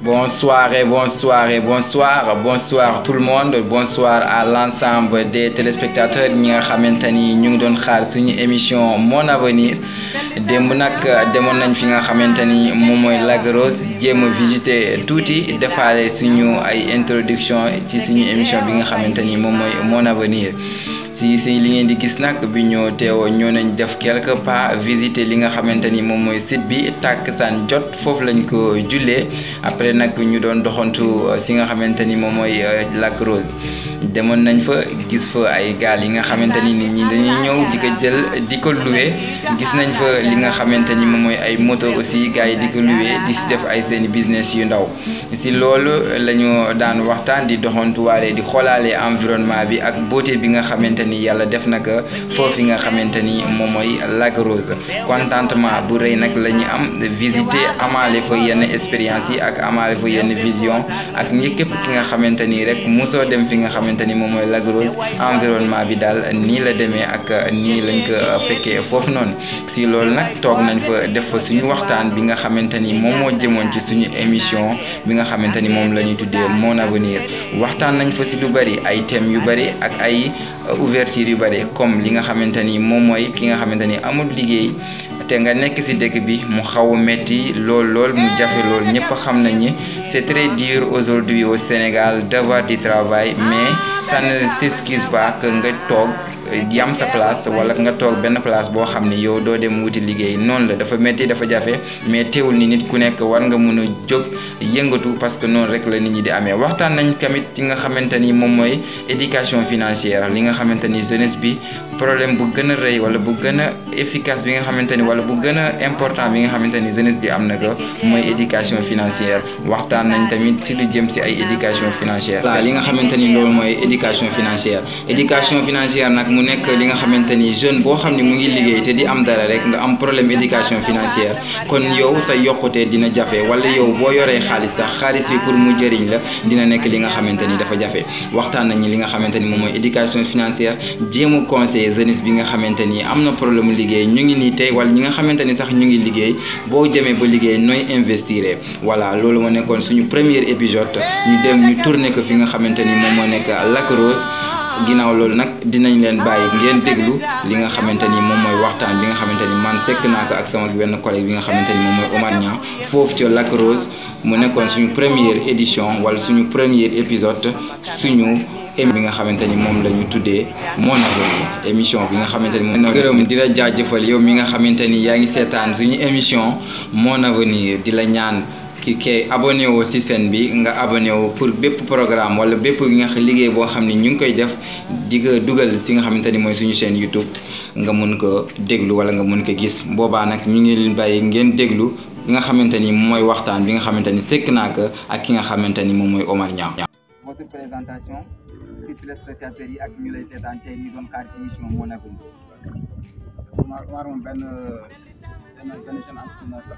Bonsoir et bonsoir et bonsoir bonsoir tout le monde bonsoir à l'ensemble des téléspectateurs ñi nga xamante ni ñu ngi doon xaar suñu émission Mon Avenir démb nag demoon nañ fi nga xamante ni moom mooy Lac Rose jéem a visiter tuuti defaale suñu ay introduction ci suñu émission bi nga xamante ni moom mooy Mon Avenir si si li ngeen di gis nag bi ñoo teewoo ñoo nañ def quelque pas visiter li nga xamante ni moom mooy site bi tàkksaan jot foofu lañ ko jullee après nag ñu doon doxantu si nga xamante ni moom mooy Lac Rose demoon nañ fa gis fa ay gaal yi nga xamante ni nit ñi dañuy ñëw di ko jël di ko loué gis nañ fa li nga xamante ni moom mooy ay moto aussi gars yi di ko loué di si def ay seeni business yu ndaw si loolu la ñu daan waxtaan di doxantuwaale di xoolaale environnement bi ak beauté bi nga xamante ni yàlla def na ko foofu nga xamante ni moom mooy Lac Rose contentement bu rëy nag la ñu am visiter amaale fa yenn expérience yi ak amaale fa yenn vision ak ñi képp ki nga xamante ni rek mosoo dem fi nga xamante ni moom mooy Lac Rose environnement bi daal nii la demee ak nii lañ ko fekkee foofu noonu si loolu nag toog nañ fa def fa suñu waxtaan bi nga xamante ni moom moo jëmoon ci suñu émission bi nga xamante ni moom la ñuy tuddee Mon Avenir waxtaan nañ fa si lu bëri ay thèmes yu bëri ak ay ouverture yu bëri comme li nga xamante ni moom mooy ki nga xamante ni amul liggéey te nga nekk ci dëkk bi mu xaw a metti lool lool mu jafe lool ñëpp xam nañ ni c'est très dur aujourd'hui au Sénégal d'avoir du travail mais ça ne s'excuse pas que nga toog yam sa place wala nga toog benn place boo xam ne yow doo dem wuti liggéey noonu la dafa metti dafa jafe mais teewul ni nit ku nekk war nga mun a jóg yëngatu parce que noonu rek la nit ñi di amee waxtaan nañ tamit ci nga xamante ni moom mooy éducation financière li nga xamante ni jeunesse bi problème bu gën a rëy wala bu gën a efficace bi nga xamante ni wala bu gën a important bi nga xamante ni jeunesse bi am na ko mooy éducation financière waxtaan nañ tamit ci lu jëm ci ay éducation financière waaw li nga xamante ni loolu mooy éducation financière éducation financière nag mu nekk li nga xamante ni jeune boo xam ne mu ngi liggéey te di am dara rek nga am problème éducation financière kon yow sa yokkute dina jafe wala yow boo yoree xaalis sax xaalis bi pour mu jëriñ la dina nekk li nga xamante ni dafa jafe waxtaan nañu li nga xamante ni moom mooy éducation financière jéem a conseiller jeunesse bi nga xamante ni am na problème mu liggéey ñu ngi nii tey wala ñi nga xamante ni sax ñu ngi liggéey boo demee ba liggéey nooy investir voilà loolu moo nekkoon suñu premier épisode ñu dem ñu tourné ko fi nga xamante ni moom moo nekk Lac Rose ginnaaw loolu nag dinañ leen bàyyi ngeen déglu li nga xamante ni moom mooy waxtaan bi nga xamante ni man sekk naa ko ak sama benn collègue bi nga xamante ni moom mooy Omar Niang foofu ca Lac Rose mu nekkoon suñu première édition wala suñu premier épisode suñu bi nga xamante ni moom la ñu tuddee Mon Avenir émission bi nga xamante ni moom gërëm di la jaajëfal yow mi nga xamante ni yaa ngi seetaan suñu émission Mon Avenir di la ñaan ki kay abonné woo ci scène bi nga abonné woo pour bépp programme wala bépp nga liggéey boo xam ne ñu ngi koy def di ko dugal ci nga xamante ni mooy suñu chaîne YouTube nga mun ko déglu wala nga mun ko gis boobaa nag ñu ngi leen bàyyi ngeen déglu bi nga xamante ni mooy waxtaan bi nga xamante ni sekk naa ko ak ki nga xamante ni moom mooy Omar Niang. votre présentation ci téléspectateurs yi ak ñu lay seetaan tey ñu doon xaar émission Mon Avenir. Omar Omar moom benn benn benn jeune entrepreneur la.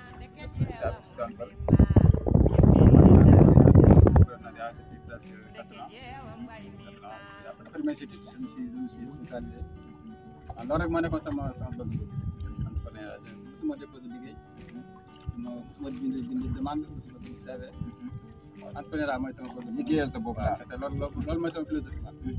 loolu rek moo nekkoon sama sama bëgg entrepreneur musuma déposé liggéey musuma musuma bind bind demande musuma bind CV entrepreneur mooy sama bëgg liggéeyal sa bopp daal te loolu loolu mooy sama philosophie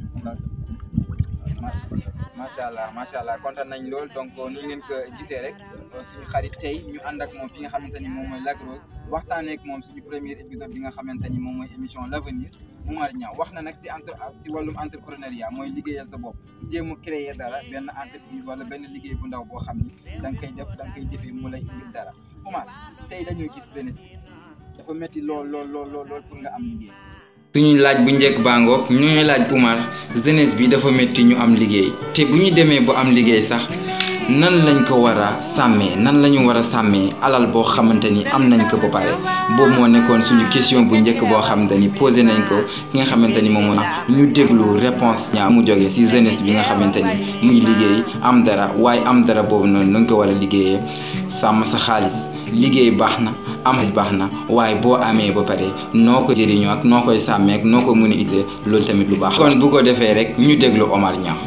macha allah macha allah kontaan nañ lool donc ni ngeen ko gisee rek suñu xarit tey ñu ànd ak moom fi nga xamante ni moom mooy Lac Rose waxtaanee ak moom suñu premier épisode bi nga xamante ni moom mooy émission l'avenir Omar Niang wax na nag ci entre ci wàllum entrepreneuriat mooy liggéeyal sa bopp jéem a créer dara benn entreprise wala benn liggéey bu ndaw boo xam ni da nga koy def da nga koy jëfee mu lay indil dara Omar tey dañoo gis benn dafa métti lool lool lool lool pour nga am liggéey. suñu laaj bu njëkk bàngoog ñu ñuy laaj Oumar jeunesse bi dafa métti ñu am liggéey te bu ñu demee bu am liggéey sax nan lañ ko war a sàmmee nan la ñu war a sàmmee alal boo xamante ni am nañ ko ba pare boobu moo nekkoon suñu question bu njëkk boo xamante ni posé nañ ko ki nga xamante ni moom moo ñu déglu réponse ñaa mu jógee ci jeunesse bi nga xamante ni muy liggéey am dara waaye am dara boobu noonu nañ ko war a liggéeyee sàmm sa xaalis liggéey baax na am baax na waaye boo amee ba pare noo ko jëriñoo ak noo koy sàmmee ak noo ko mën a utile loolu tamit lu baax kon bu ko defee rek ñu déglu Omar Niang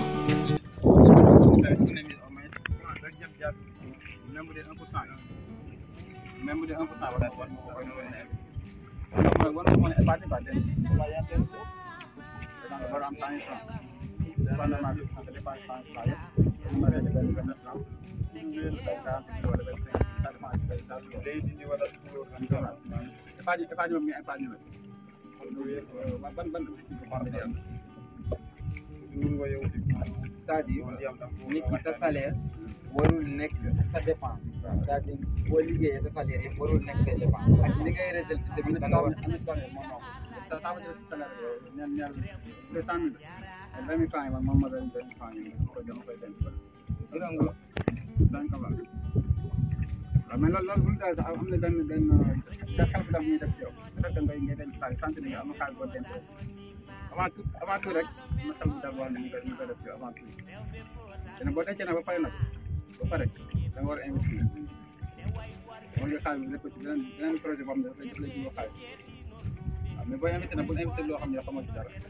même bu dee un pour cent même bu dee un pour cent war war war nag war nga mën a épargne quoi den orienté ko da nga war a am cent mille francs dépendamment bi nga dépense cent mille francs yëpp ñu mën a benn benn franc day quarante mille wala vingt cinq ça dépend ci day saa day dindi wala épargne épargne moom nga épargne la ban ban ban am c'est-à-dire nit ki sa salaire warul nekk sa dépense c'est-à-dire boo liggéeyee sa salaire yëpp warul nekk sa dépense ak li ngay résulté tamit da nga war am na salaire moom moo ko ça veut dire salaire ñaar ñaar deux cent mille vingt mille francs yi man moom ma benn benn franc yi ko dama koy denc ko gërëm nga dañ ko baax waaw mais loolu loolu bu ñu daal sax am na benn benn da xel bu dam ñuy def ci yow bu fekkee ngay ngay denc xaalis sant ni nga am na xaalis boo denc avant tout avant tout rek am na xel bu dam wax ne ñu koy ñu koy def ci yow avant tout te nag boo dencee nag ba pare nag ba pare da nga war a investir war nga xaalis bi def ko ci beneen beneen projet boo xam ne daf lay daf lay jiwoo xaalis waaw mais boo investir nag bu investir loo xam ne xamoo ci dara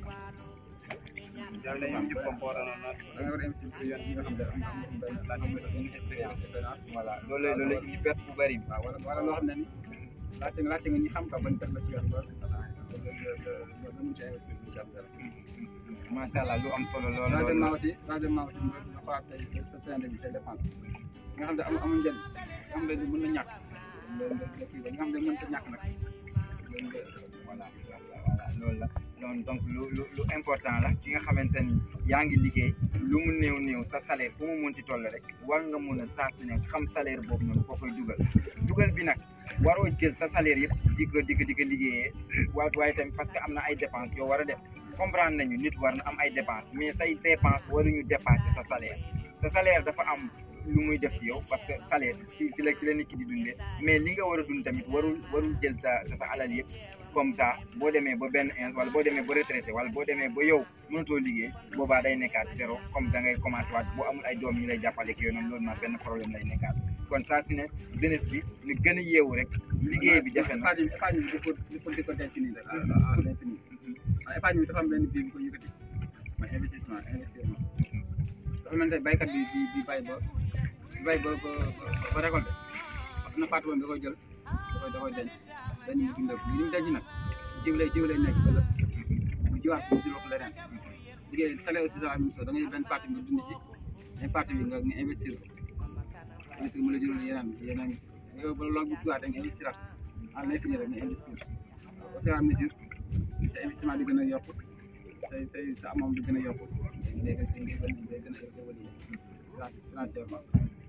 da nga war a investir ci yoon yi nga xam ne am am benn laaj benn expérience expérience voilà loolu loolu la ñu perte bu bëri bi waaw wala wala loo xam ne ni laajte nga laajte nga ñi xam ka bañ teg la ci yoon ba nga mun ci investir bu ci am dara macha allah lu am solo lool troisièmement aussi troisièmement aussi nga nga xoolaat say sa train de vie say dépense nga xam ne am amul njëriñ nga xam ne mën na ñàkk nga nga kii ba nga xam ne mën ta ñàkk nag nga voilà voilà loolu la noonu donc lu lu lu important la ki nga xamante ni yaa ngi liggéey lu mu néew néew sa salaire fu mu munti toll rek war nga mun a saa su ne xam salaire boobu noonu foo koy dugal dugal bi nag waroo jël sa salaire yëpp di ko di ko di ko liggéeyee waaye waaye tamit parce que am na ay dépenses yoo war a def comprendre nañu nit war na am ay dépenses mais say dépenses waruñu dépasser sa salaire sa salaire dafa am lu muy def ci yow parce que salaire ci ci la ci la nit ki di dundee mais li nga war a dund tamit warul warul jël sa sa alal yëpp comme ça boo demee ba benn ins wala boo demee ba retraité wala boo demee ba yow mënatoo liggéey boobaa day nekkaat zéro comme da ngay commencé waat boo amul ay doom ñu lay jàppale ak yooyu noonu loolu nag benn problème lay nekkaat kon saa su ne jeunesse bi ñu gën a yeewu rek liggéey bi jafe na épargne épargne bi dafa dafa di ko denc nii rek à à l'infini waaw épargne bi dafa am benn bii bu ko yëkkati mooy investissement investissement dafa mel ne baykat bi di di bay ba di bay ba ba ba récolté am na partie woon da koy jël da koy da koy denc dañ mu dundee li mu denc nag jiw lay jiw lay nekk ëllëg bu jiwaat bu jiw ko leneen liggéey salaire aussi la même chose da ngay benn partie nga dund ci benn partie bi nga nga investir ko investir mu la jural yeneen yeneen yow ba loolu bu jiwaat da nga investir at en l'infini rek nga investir au fur et à mesure sa investissement di gën a yokk say say sa amam di gën a yokk ngay gën ngay gën ngay gën a évoluer financièrement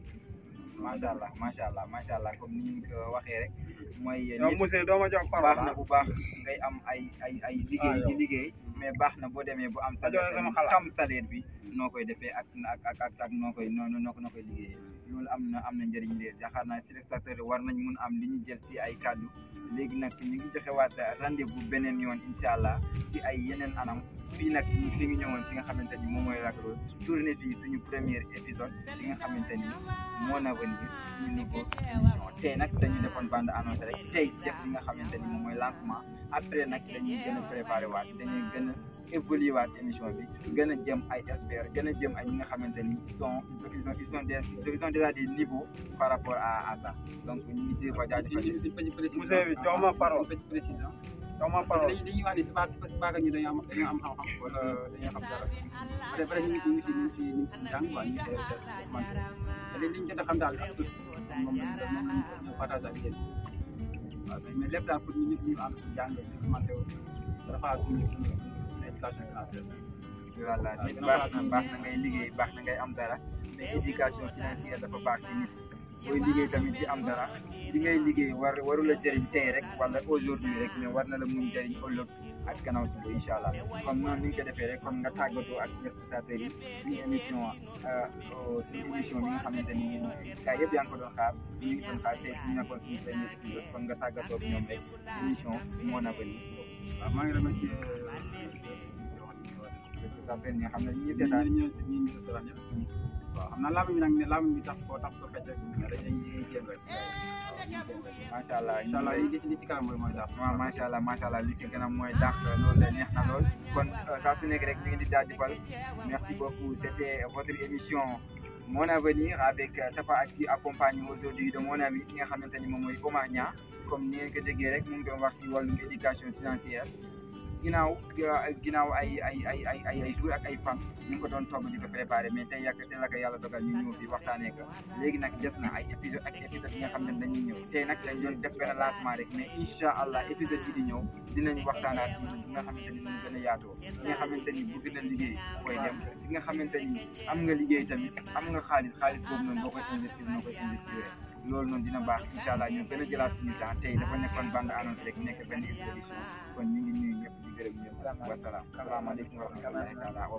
macha allah macha allah macha allah comme ni ñu ko waxee rek mooy yow nit monsieur doo ma jox baax parole na bu baax ngay am ay ay ay liggéey di liggéey mais baax na boo demee bu am Ma joxe salaire sama tamit xalaat. xam salaire bi noo koy defee ak ak ak ak ak noo koy noo noo noo koy liggéeyee loolu am na am na njëriñ de yaakaar naa téléspectateur war nañ mun am li ñu jël ci ay kàddu léegi nag ñu ngi joxe waat rendez-vous beneen yoon incha allah ci ay yeneen anam fii nag ñu fi ngi ñëwoon fi nga xamante ni moom mooy Lac Rose tourné fii suñu premier épisode bi nga xamante ni moo na venir suñu nouveau émission tey nag dañu defoon bande annonce rek tey def li nga xamante ni moom mooy lancement après nag dañuy gën a préparé waat dañuy gën a évoluer waat émission bi gën a jëm ay experts gën a jëm ay ñi nga xamante ni ils sont ils sont ils sont des ils sont déjà des niveaux par rapport à à ça donc ñu ngi ci fa jaajëfal di di di précision Monsieur bi jox ma parole. di précision jox ma parce parole que dañuy dañuy wax ni c'est pas c'est pas que ñu dañoo am dañoo am xam-xam wala dañoo xam dara peut être ñu ngi ci ñu ngi ci ñu ngi ci ñu ngi ci jàng quoi ñu ngi ci documenté te li ñu jot a xam daal ak tout moom lañ moom lañ ñu partage ak yéen waaw mais lépp daal pour ñu ñëpp ñu ànd ci jàng documenté wu dafa suñu suñu éducation financière voilà nit baax na baax na ngay liggéey baax na ngay am dara mais éducation financière dafa baax ci nit booy liggéey tamit di am dara li ngay liggéey war waru la jëriñ tey rek wala aujourd'hui rek mais war na la mun jëriñ ëllëg ak gannaaw suba incha allah comme noonu ni nga ko defee rek comme nga tàggatoo ak spectateurs yi suñu émission suñu émission bi nga xamante ni gars yëpp yaa ngi ko doon xaar ñu ngi doon xaar tey suñu nekkoon suñu premier épisode comme nga tàggatoo ak ñoom rek émission moo na bëri waaw maa ngi remercier spectateurs yi nga xam ne ñu ñi seetaan ñu ñu ñu seetaan ñëpp waaw xam naa laamu bi nag ne laamu bi tax koo tax ko fecc rek dañuy dañuy jéem rek macha allah incha allah li ci li ci kanam mooy mooy daal waaw macha allah macha allah li ci gën a mooy dàq loolu la neex na lool kon saa su nekk rek ñu ngi di jaajëfal merci beaucoup c'était votre émission mon avenir avec Tafa Actu accompagné aujourd'hui de mon ami ki nga xamante ni moom mooy Omar Niang comme ni ngeen ko déggee rek mu ngi doon wax ci wàllum éducation financière ginnaaw ginnaaw ay ay ay ay ay ay jours ak ay fan ñu ngi ko doon togg di ko préparé mais tey yàgg tey la ko yàlla dogal ñu ñëw fi waxtaanee ko léegi nag des na ay épisode ak épisode yi nga xam ne dañuy ñëw tey nag dañ doon def benn lancement rek mais incha allah épisode yi di ñëw dinañ waxtaanaat ci li nga xamante ni ñu gën a yaatoo li nga xamante ni bëgg na liggéey koy dem li nga xamante ni am nga liggéey tamit am nga xaalis xaalis boobu noonu boo koy investir noo koy investir loolu noonu dina baax incha allah ñu gën a jëlaat suñu temps tey dafa nekkoon bande annonce rek nekk benn exposition kon ñu ngi nuyu ñëpp di gërëm ñëpp wasalaam salaamaaleykum wa rahmatullahi taala